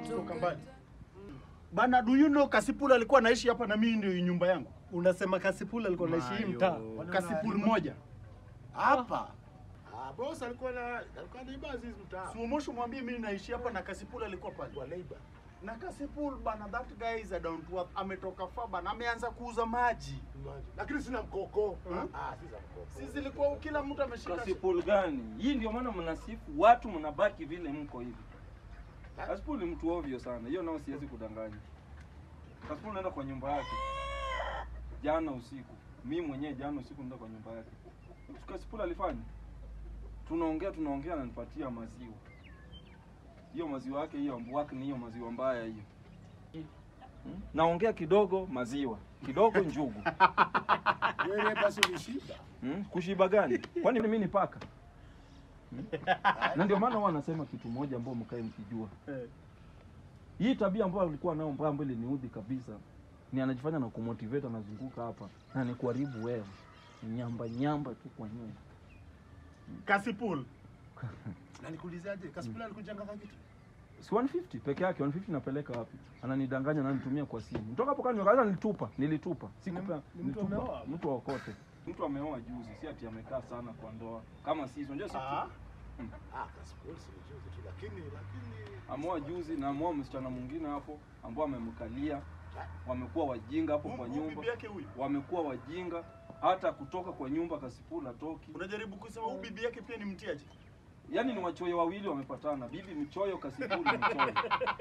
kutoka mbali. Bana, do you know Kasipul alikuwa anaishi hapa na mimi ndio nyumba yangu. Unasema Kasipul alikuwa anaishi hii mtaa. Kasipul moja. Hapa. Ah, boss alikuwa na alikuwa anaiba hizi mtaa. Sumoshi mwambie mimi naishi hapa na Kasipul alikuwa pale. Wa labor. Na Kasipul bana, that guy is a down to earth. Ametoka far bana, ameanza kuuza maji. Lakini sina mkoko. Hmm? Ah, sina mkoko. Sisi zilikuwa kila mtu ameshika. Kasipul gani? Hii ndio maana mnasifu watu mnabaki vile mko hivi. Kasipul ni mtu ovyo sana. Hiyo nao siwezi kudanganya. Kasipul naenda kwa nyumba yake. Jana usiku. Mimi mwenyewe jana usiku nenda kwa nyumba yake. Kasipul alifanya. Tunaongea tunaongea ananipatia maziwa. Hiyo maziwa yake hiyo ambuaki ni hiyo maziwa mbaya hiyo. Hmm? Naongea kidogo maziwa, kidogo njugu. Wewe basi ulishiba. Hmm? Kushiba gani? Kwani mimi ni paka? Hmm? Na ndio maana huwa anasema kitu moja ambao mkae mkijua. Eh. Hii tabia ambayo alikuwa nayo mbaya ambayo iliniudhi kabisa ni anajifanya na kumotivate anazunguka hapa na ni kuharibu wewe. Nyamba nyamba tu kwa nyumba. Kasipul. Na nikuulizaje? Kasipula alikujanga kwa kitu? Si 150 peke yake 150 napeleka wapi? Ananidanganya na nitumia kwa simu. Kutoka hapo kani kaza nilitupa, nilitupa. Sikupea, ni mtu nilitupa. ameoa? Mtu aokote. Mtu ameoa juzi, si ati amekaa sana kwa ndoa. Kama sisi, unajua sisi Ah. Ah, Kasipula si juzi tu lakini lakini amoa juzi na amoa msichana mwingine hapo ambao amemkalia, wamekuwa wajinga hapo kwa Huyu nyumba, bibi yake huyu. wamekuwa wajinga hata kutoka kwa nyumba Kasipula toki. Unajaribu kusema huyu bibi yake pia ni mtiaji. Yaani ni wachoyo wawili wamepatana, bibi mchoyo, Kasipula mchoyo.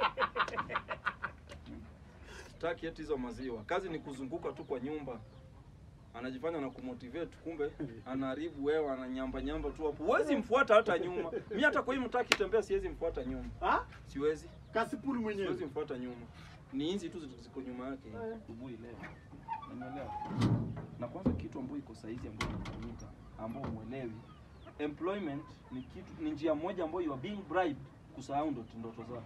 Sitaki eti hizo maziwa, kazi ni kuzunguka tu kwa nyumba, anajifanya na kumotivate, kumbe anaharibu wewe, ananyamba nyamba tu hapo. Huwezi mfuata hata nyuma. Mimi hata kwa hii mtaa kitembea, siwezi mfuata nyuma, Ah? siwezi Kasipul mwenyewe. siwezi mfuata nyuma, ni hizi tu ziko nyuma yake asubuhi leo, unaelewa? Na kwanza kitu ambayo iko saizi ambayo inafanyika ambao mwelewi, employment ni kitu ni njia moja ambayo you are being bribed kusahau ndoto ndoto zako.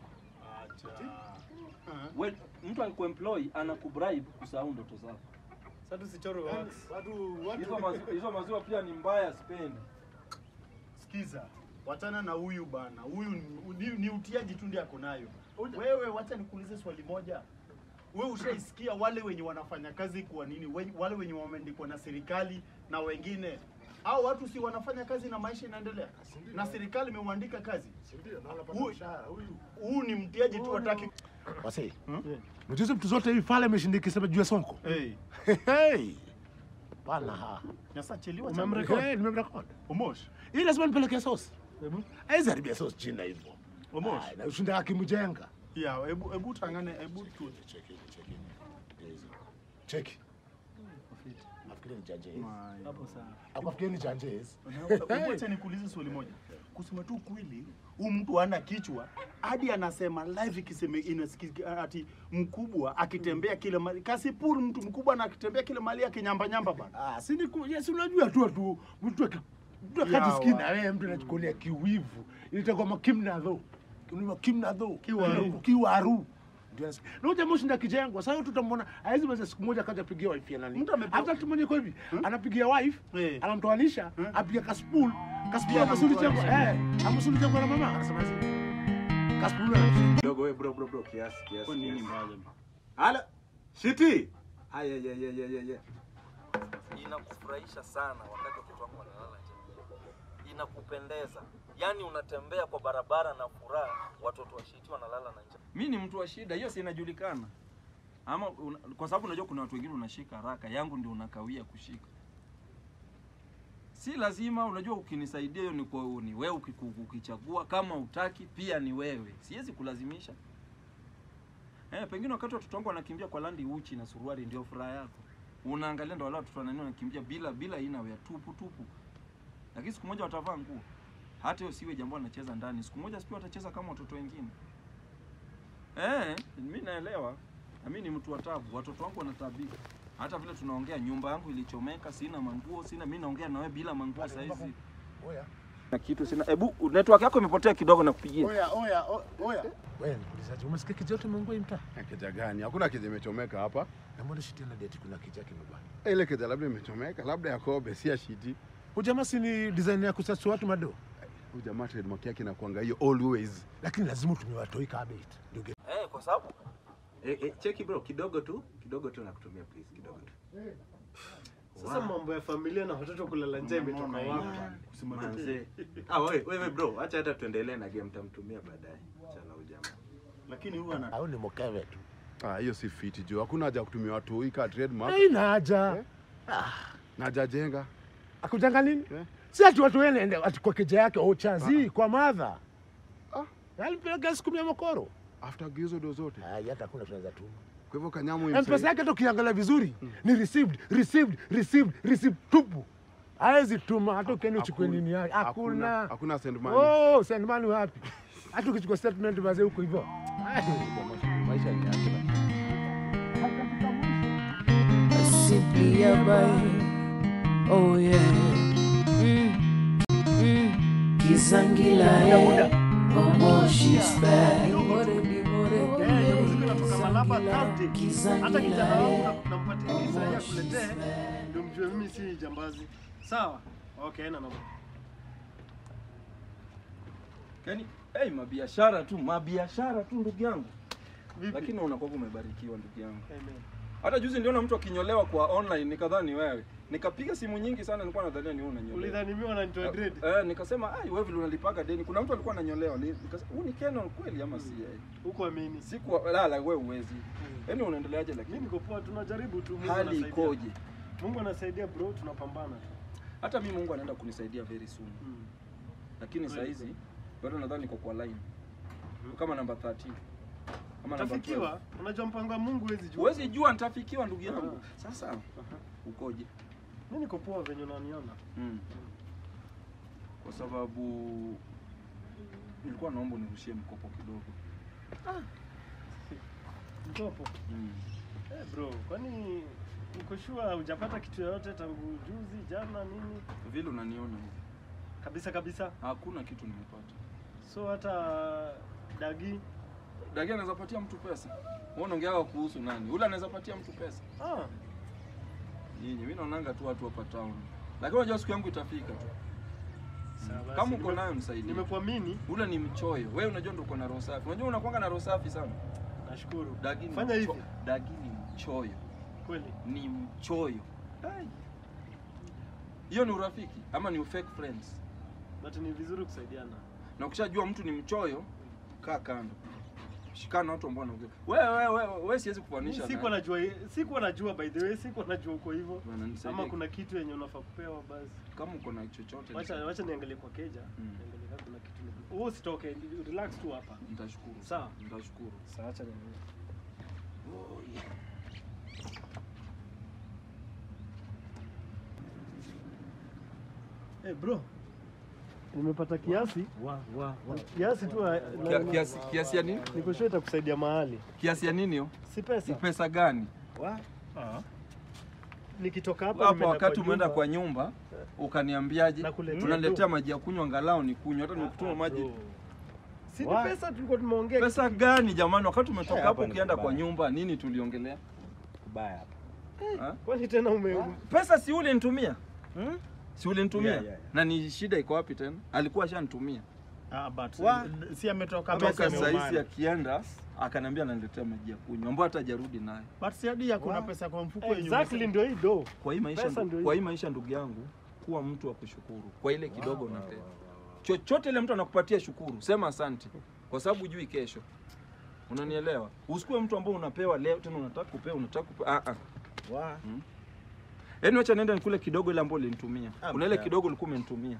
Ah. We, mtu akikuemploy anakubribe kusahau ndoto zako. Sasa tusichore wax. watu Hizo watu maziwa, hizo maziwa pia ni mbaya, sipendi. Sikiza, wachana na huyu bana. Huyu ni, ni, ni utiaji tu ndiye ako nayo. Wewe wacha nikuulize swali moja. Wewe ushaisikia wale wenye wanafanya kazi kwa nini? We, wale wenye wameandikwa na serikali na wengine au watu si wanafanya kazi na maisha inaendelea, na serikali imeuandika kazi. si ndio na wanapata Huyu- mshahara huyu. Huu ni mtiaji tu, wataki Wase. Hmm? Mchezo mtu zote hivi pale ameshindiki sema juu ya Sonko. hey. Hey. Bana ha. Sasa cheliwa Umemrekodi? Hey, nimemrekodi. Omosh. Hii lazima nipeleke sauce. Hebu. Haizi haribia sauce chini hivyo. Omosh. Ai, Na ushinda akimjenga. Yeah, hebu hebu tangane, hebu tu. Cheki, cheki. Hizi. Cheki. Nafikiri ni Janjez. Hapo sawa. Akufikiri ni Janjez. Hebu acha nikuulize swali moja. Kusema tu kweli, huyu mtu hana kichwa hadi anasema live ikisema inasikika ati mkubwa akitembea kile mali. Kasipul mtu mkubwa na akitembea kile mali akinyamba nyamba bana. Ah, si ni ku- yes, unajua tu tu mtu aki mtu akati Yawa. skin na wewe mtu anachukulia kiwivu. Ilitakuwa makimna tho. Unajua kimna tho. Kiwaru. Kiwaru. Ndio nasikia. Na huyo jamaa shinda kijengo. Sasa tutamwona haizi basi siku moja kaja pigia wife ya nani. Mtu amepewa- Hata mtu mwenye kwa hivi anapigia wife, Eh. anamtoanisha, Eh. apiga kaspul. Kaspul Pia amasuli chango. anamtoanisha. Eh, amasuli chango na mama. Anasema hivi. Kaspul anamtoanisha. Kidogo wewe bro bro bro kiasi kiasi. Kwa nini kiasi. mbaya? Hala. Shiti. Aya ya ya ya ya ya. inakufurahisha sana wakati watoto wako wanalala nje, inakupendeza yaani unatembea kwa barabara na furaha, watoto wa shiti wanalala na njaa. Mi ni mtu wa shida, hiyo si inajulikana. Ama una, kwa sababu unajua kuna watu wengine unashika haraka, yangu ndio unakawia kushika. Si lazima, unajua ukinisaidia hiyo ni kwa ni wewe ukiku- ukichagua, kama utaki pia ni wewe, siwezi kulazimisha. Eh, pengine wakati watoto wangu wanakimbia kwa landi uchi na suruali ndio furaha yako. Unaangalia ndio wale watoto wanani wanakimbia bila bila ina ya tupu tupu. Lakini siku moja watavaa nguo. Hata hiyo siwe jambo anacheza ndani. Siku moja sipia watacheza kama watoto wengine. Eh, mimi naelewa. Na mimi ni mtu wa tabu. Watoto wangu wanatabika. Hata vile tunaongea, nyumba yangu ilichomeka, sina manguo, sina mimi naongea na wewe bila manguo saa hizi. Oya. Na kitu sina. Hebu network yako imepotea kidogo na kupigia. Oya, oya, o- oya. Wewe nikuulizaje? Umesikia kijoto Mungu hii mtaa? Keja gani? Hakuna keja imechomeka hapa. Na mbona shiti na date kuna kija kimebana? Ile keja labda imechomeka, labda ya kobe, si ya shiti. Ujamaa si ni design ya kusasu watu mado. Huyu jamaa trademark yake inakuanga hiyo always. lakini lazima utumie watoi kabit ndio ge- Eh, kwa sababu Eh, eh, cheki bro, kidogo tu, kidogo tu nakutumia please, kidogo tu. Sasa mambo ya familia na watoto kulala nje imetoka wapi? Manze. Ah, wewe wewe bro, acha hata tuendelee na game tamtumia baadaye. Chana huyu jamaa. Lakini huyu ana au ni mokeve tu Ah, hiyo si fiti jo. Hakuna haja ya kutumia watu hii ka trademark haina haja na hajajenga. akujanga nini Eh? si ati watu wene ati kwa keja yake ochazi kwa madha alipeleka siku mia mokoro After gizo do zote. Ai, hata hakuna tunaweza tuma Kwa hivyo kanyamu mpesa yake hata ukiangalia vizuri ni received received received received tupu hawezi tuma hata ukienda uchukue nini yake hakuna Hakuna send money. oh send money wapi hata ukichukua statement mazee huko hivyo maisha ni yake simply a boy. Oh yeah. Mm. Mm. Kizangila eh. Oh, she's back. Kutoka Malaba Thursday. Hata kijana wangu Kizangila na- nampatia visa ya kuletee ndio mjue mimi si jambazi. Sawa? Okay, haina noma. Yaani, hey, mabiashara tu, mabiashara tu ndugu yangu. Vipi? Lakini unakuwa umebarikiwa ndugu yangu. Amen. Hata juzi niliona mtu akinyolewa kwa online nikadhani wewe. Nikapiga simu nyingi sana nilikuwa nadhania ni wewe unanyolewa. Ulidhani mimi wananitoa dread? Eh, nikasema ai wewe vile unalipaga deni. Kuna mtu alikuwa ananyolewa. Ni- Nikasema huu ni Canon kweli ama si yeye? Huko amini. Siku lala wewe uwezi. Yaani unaendeleaje Mimi lakini? niko poa, tunajaribu tu. Mungu Hali anasaidia. ikoje? Mungu anasaidia bro, tunapambana tu. Hata mimi Mungu anaenda kunisaidia very soon. Mm. Lakini saa hizi bado nadhani niko kwa line. Kama namba 13. Kama namba 12. Tafikiwa, unajua mpango wa Mungu huwezi jua. Huwezi jua nitafikiwa ndugu yangu. Sasa ukoje? Mimi niko poa venye unaniona. Mm. Kwa sababu nilikuwa naomba unirushie mkopo kidogo. Mkopo. Mm. Eh bro, kwani uko sure hujapata kitu yoyote tangu juzi, jana nini? Vile unaniona hivi. Kabisa kabisa. Hakuna kitu nimepata. So hata dagi Dagia anaweza patia mtu pesa. Wewe unaongea kuhusu nani? Ule anaweza patia mtu pesa. ah, Nyinyi mimi naonanga tu watu hapa town. Lakini unajua siku yangu itafika tu. sawa basi. Kama uko Nime- nayo nisaidie. Nimekuamini, Ule ni mchoyo. Wewe unajua ndio uko na roho safi. Unajua unakuanga na roho safi sana. nashukuru. Dagi ni Fanya mcho- hivi. Dagi ni mchoyo. Kweli. Ni mchoyo. Ai. Hiyo ni urafiki ama ni fake friends? But ni vizuri kusaidiana. na ukishajua mtu ni mchoyo, kaa kando, shikana na watu ambao wanaongea. Wewe wewe wewe wewe, siwezi kufanisha. Mimi sikuwa najua sikuwa najua by the way, sikuwa najua uko hivyo. Bwana, nisaidie. Ama kuna kitu yenye unafaa kupewa basi. kama uko na chochote Wacha nisaidie. wacha niangalie kwa keja. Mm. Niangalie kama kuna kitu. Wewe usitoke, relax tu hapa. nitashukuru. Sawa. Nitashukuru. Sasa acha niangalie. Eh bro. Nimepata kiasi. wa wa wa Kiasi tu na- Kia- na- Kiasi kiasi ya nini? niko sure itakusaidia mahali. Kiasi ya nini hiyo? Si Ni pesa. pesa gani? wa Nikitoka hapa Hapa nimeenda wakati umeenda nyumba. kwa nyumba ukaniambiaje? Nakuletea Unaletea tu. maji ya kunywa angalau ni kunywa, hata nikutuma maji. Bro. Si ni Wa- pesa tulikuwa tumeongea. Pesa gani jamani? Wakati umetoka Eh, hapo hapa ni ukienda kwa kubaya. nyumba, nini tuliongelea? Kubaya hapa. Ha? Kwani tena ume Pesa si ule nitumia? Hmm? Si ulinitumia? Yeah, yeah, yeah. Na ni shida iko wapi tena? Alikuwa ashanitumia. Ah, but Wa- si ametoka Toka pesa saa hizi ameumana. akienda akaniambia ananiletea maji ya kunywa ambayo hata hajarudi naye. But si hadi hakuna pesa kwa mfuko yenye Exactly umesema. ndio hii do. Kwa hii maisha, Pesa ndu- ndio kwa hii. hii maisha ndugu yangu, kuwa mtu wa kushukuru kwa ile kidogo unapewa. Chochote ile mtu anakupatia shukuru, sema asante, kwa sababu hujui kesho. Unanielewa? Usikuwe mtu ambao unapewa leo tena unataka kupewa, unataka kupewa. Ah ah. Wa. Yaani acha nenda nikule kidogo ile ambayo ulinitumia. Ah, Kuna ile mtana. kidogo ulikuwa umenitumia.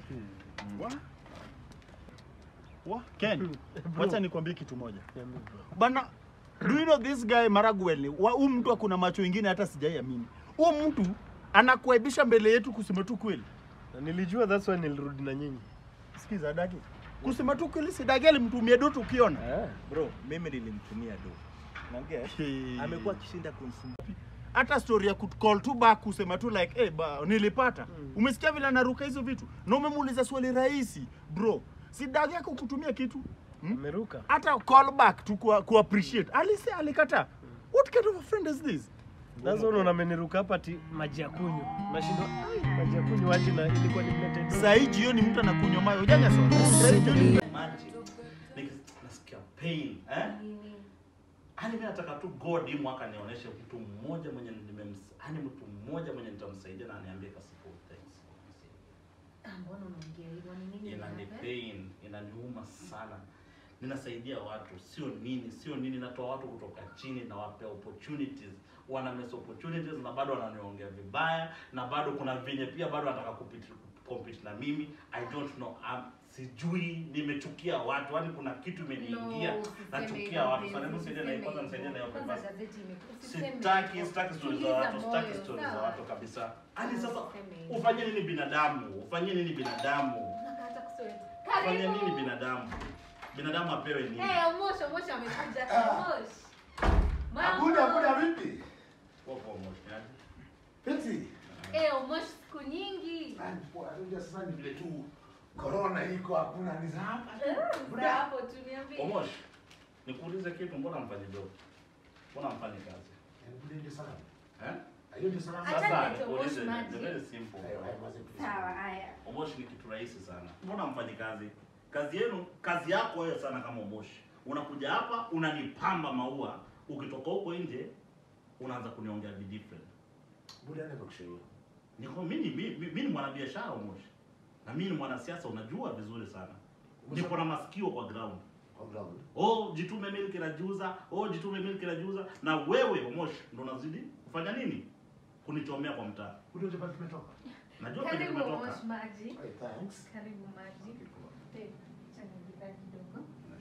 Wa- Ken, wacha nikwambie kitu moja. Bana, do you know this guy Maraguel ni wa huyu mtu akuna macho ingine hata sijaiamini. Huyu mtu anakuaibisha mbele yetu kusema tu kweli. Na nilijua that's why nilirudi na nyinyi. Sikiza Dagi. Kusema tu kweli si Dagi alimtumia Doto ukiona. Eh, bro, mimi nilimtumia do. Naongea. Hey. Amekuwa akishinda kumsumbua. hata story ya call tu back kusema tu like eh ba nilipata. Umesikia vile anaruka hizo vitu? Na umemuuliza swali rahisi, bro. Si Dagi yako kutumia kitu? Hmm? Ameruka. hata call back tu ku, ku appreciate alise alikataa what kind of a friend is this Sasa unaona ameniruka hapa ati maji ya kunywa. Nashindwa ai maji ya kunywa aje na ilikuwa nimlete do. Saa hii jioni mtu anakunywa maji. Ujanja sana. Saa hii jioni Simply maji Nik- nasikia pain eh? Yaani mimi nataka tu God hii mwaka nionyeshe mtu mmoja mwenye nimems yaani mtu mmoja mwenye nitamsaidia na aniambie kasipo thanks. Mbona unaongea hivyo? Ni nini Inani hapa? pain, inaniuma sana. Ninasaidia watu, sio nini, sio nini, natoa watu kutoka chini na wapea opportunities. Wana miss opportunities na bado wananiongea vibaya na bado kuna venye pia bado wanataka kupiti compete na mimi. I don't know. Um, sijui nimechukia watu. Yaani kuna kitu imeniingia. No, usiseme nachukia hivyo, watu. babe, Sana hebu saidia na usiseme kwanza nisaidie na hiyo hivyo. papers. Kwanza gazeti ime- usiseme Sitaki, hivyo. sitaki stories za Tuliza watu, sitaki moyo, stories za sawa? watu kabisa. Hadi sasa Usiseme hivyo. ufanye nini binadamu? Ufanye nini binadamu? Unakata kusema. Ufanye Karibu. nini binadamu? Binadamu apewe nini? Eh, Omosh, Omosh amekuja. Omosh. Abuda, Mama. abuda vipi? Popo moshi, aje. Peti. Eh, Omosh siku nyingi. Ah, poa, unajua sasa ni vile tu corona iko hakuna ni za hapa. Eh, za hapo tu niambie. Omosh, nikuulize kitu, mbona mfanyi job? Mbona mfanyi kazi? Hebu ndio salama. Eh? Hiyo ndio salama. Acha Sasa nilete nikuulize, Omosh maji. ni very simple. Hayo hayo maze please. Sawa, haya. Omosh ni kitu rahisi sana. Mbona mfanyi kazi? Kazi yenu, kazi yako wewe sana kama Omosh. Unakuja hapa unanipamba maua, ukitoka huko nje unaanza kuniongea be different. Buda ana kushauri. Niko mimi mimi mimi ni mwanabiashara Omosh. Na mimi ni mwanasiasa unajua vizuri sana. Niko na masikio kwa ground. Kwa ground. Oh, jitume milk inajuza, oh jitume milk inajuza na wewe Omosh ndo unazidi kufanya nini? Kunichomea kwa mtaa. Buda unajua pale tumetoka. Najua penye Karibu tumetoka. Omosh maji. Hey, thanks. Karibu maji. Eh, acha nijipake kidogo.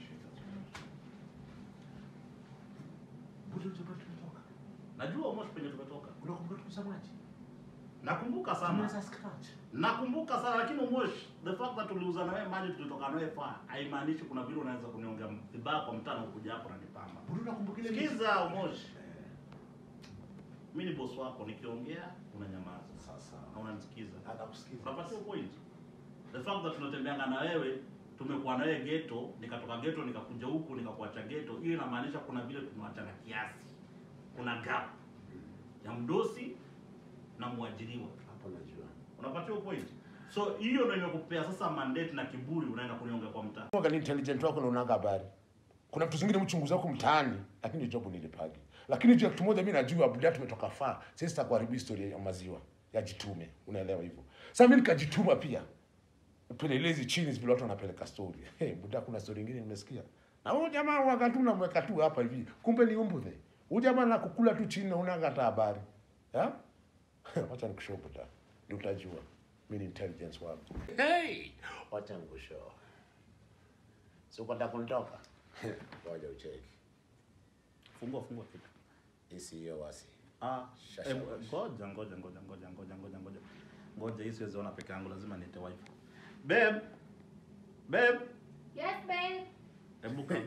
Buda unajua pale tumetoka. Najua Omosh penye tumetoka. Unakumbuka tumesemaje? Nakumbuka sana. Tumeweza scratch. Nakumbuka sana lakini Omosh, the fact that tuliuza na wewe maji tulitoka na wewe faa, haimaanishi kuna vile unaweza kuniongea vibaya kwa mtaa na ukuja hapo na nipamba. Buda unakumbuka ile Sikiza Omosh. Mimi ni boss wako, nikiongea unanyamaza Sasa. na unanisikiza. Atakusikiza. Unapatia point. The fact that tunatembeanga na wewe, tumekuwa na wewe ghetto, nikatoka ghetto nikakuja huku nikakuacha ghetto, hiyo inamaanisha kuna vile tumewachana kiasi. Kuna gap ya mdosi na mwajiriwa. Hapo najua. Unapatia point. So hiyo ndio imekupea sasa mandate na kiburi unaenda kuniongea kwa mtaa. Mwanga ni intelligent wako na unaanga habari. Kuna vitu zingine mchunguzi wako mtaani, lakini job nilipagi. Lakini juu ya kitu moja mimi najua Abuja tumetoka faa. Sisi sitakuharibu historia ya maziwa ya jitume. Unaelewa hivyo. Sasa mimi nikajituma pia. Upelelezi chini vile watu wanapeleka story. Hey, Buda kuna story nyingine nimesikia. Na huyo jamaa wakati unamweka tu hapa hivi. Kumbe ni umbudhe. Huyo jamaa anakukula tu chini na unaanga hata habari. Eh? Wacha nikushow Buda. Ndio utajua. Mimi ni intelligence wangu. Hey! Wacha nikushow. Si uko nataka kunitoka? Ngoja ucheki. Fungua fungua kitu. Hii hiyo wasi. Ah, Shasha. eh, ngoja ngoja ngoja ngoja ngoja ngoja ngoja. Ngoja hii siwezi ona peke yangu, lazima niite wife. Babe. Babe. Yes, babe. Hebu kama.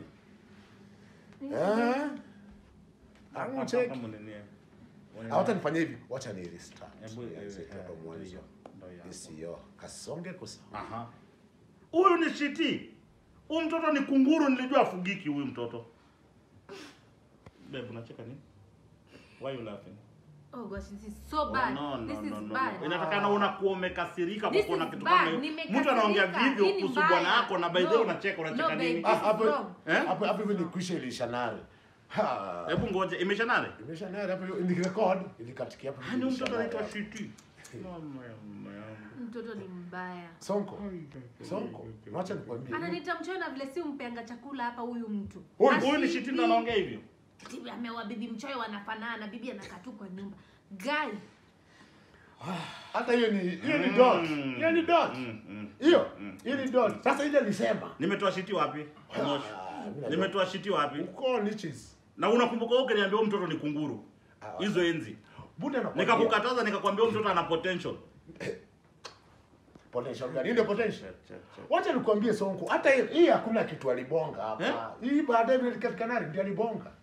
Eh? Amu cheki. Kama nini? Hawata nifanye hivi. Wacha ni restart. Hebu eh, Nianze eh, kutoka ndio mwanzo. hiyo, ndio hiyo. Hii hiyo. Kasonge kusa. Aha. Huyu ni shiti. Huyu mtoto ni kunguru, nilijua afugiki huyu mtoto. Babe, unacheka nini? Why you laughing? Oh gosh, this is so Oh, bad. no, no, this is no, no, bad. no. Inatakana unakuwa umekasirika kwa This kuona is kitu bad. kama hiyo. Nimekasirika. Mtu anaongea vivyo Hii ni kuhusu mbaya. bwana yako na by the way No. unacheka unacheka No, babe. nini? Ah, This is hapo wrong. Eh? hapo hapo hivi ni kuisha ilisha nare. Ha. Hebu ngoja, imesha nare? Imesha nare hapo ni record ilikatikia hapo. Hani ilisha mtoto nare anaitwa hapo. shiti. Mama ya mama yangu. Mtoto ni mbaya. Sonko. Sonko. Wacha nikwambie. Ananiita mchoyo na vile si umpeanga chakula hapa huyu mtu. Huyu huyu ni Ashiki. shiti ndo anaongea hivyo. Bibi amewa bibi mchoyo wanafanana, bibi anakaa tu kwa nyumba. Guy, Hata hiyo ni hiyo ni dot. Mm. Hiyo ni dot. Mm, mm. Hiyo. Hiyo ni dot. Sasa ile nilisema. Nimetoa shiti wapi? Moshi. Ah, mimi najua. Nimetoa shiti wapi? Uko niches. Na unakumbuka wewe ukiniambia huyu mtoto ni kunguru. Ah, Hizo enzi. Buda nakwambia. Nikakukataza nikakwambia huyu mtoto ana potential. Potential gani? Ndio potential. Cha, cha, cha. Wacha nikwambie Sonko, hata hii hii hakuna kitu alibonga hapa. Eh? Hii baadaye vile katika nari ndio alibonga.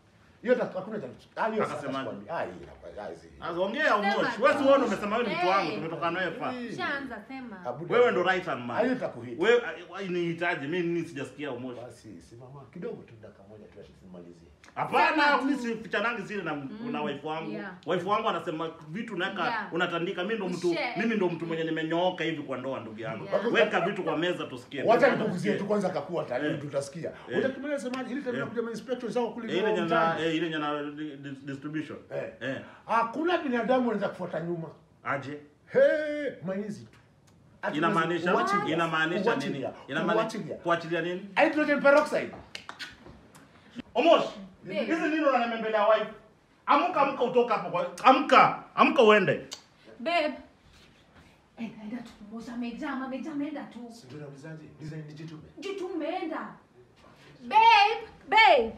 Hiyo hata hakuna cha ah, hiyo sasa Akasemaje? sikwambi. Ah, hii hapa ah, hizi. Sasa ongea Omosh. Sema Wewe si tu. wewe ndio umesema wewe ni mtu wangu, Hey. tumetoka naye fa. Shaanza sema. Abuda. Wewe ndo right hand Ah, hiyo man. itakuhit. Wewe ah, nihitaji mimi nini sijasikia Omosh. Basi simama kidogo tu dakika moja tu tumalizie. Hapana, Sema tu. mimi si fichanangi zile na na wife wangu. yeah. Wife wangu anasema vitu naweka Yeah. unatandika. Mimi ndo mtu Share. mimi ndo mtu mwenye nimenyooka hivi kwa ndoa ndugu yangu. Yeah. Weka vitu kwa meza tusikie. Wacha nikuguzie tu kwanza kakua tani Eh. tutasikia. Eh. Utatumia semaje ili tena Eh. kuja inspector zao kule Eh, ile kwa nyana mtaani. eh, ile nyana di- di- distribution. Eh. Eh. Hakuna binadamu anaweza kufuata nyuma. Aje. Hey, mainzi tu. Ati Inamaanisha kuachilia. inamaanisha nini? Kuachilia. Inamaanisha Kuachilia. kuachilia nini? Hydrogen peroxide. Omosh. Babe. Hizi nini unanembelea wife? Amka amka utoka hapo kwa. Amka. Amka uende. Babe. Eh, enda tu Moshi amejama, amejama enda tu. Ndio naulizaje? Design dijitume. Juu tu umeenda. Babe, babe.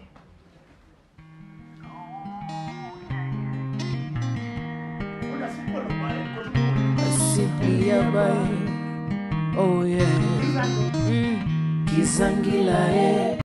Una siku na mbaya. Simply a boy. Oh yeah. Mm. Kisangila eh.